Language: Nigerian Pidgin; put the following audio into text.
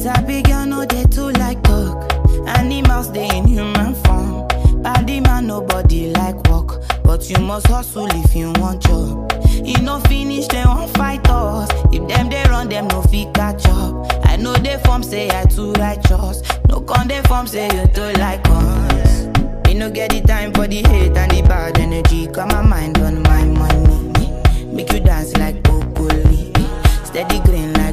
Sabi girl no dey too like talk. Animals dey in human form. Body man nobody like work, but you must hustle if you want job. E no finish dem wan fight us. If dem dey run dem no fit catch up. I know dey form say I too righteous. No con dey form say you too like us. Me no get the time for the hate and the bad energy. Got my mind on my money. Make you dance like broccoli. Steady green like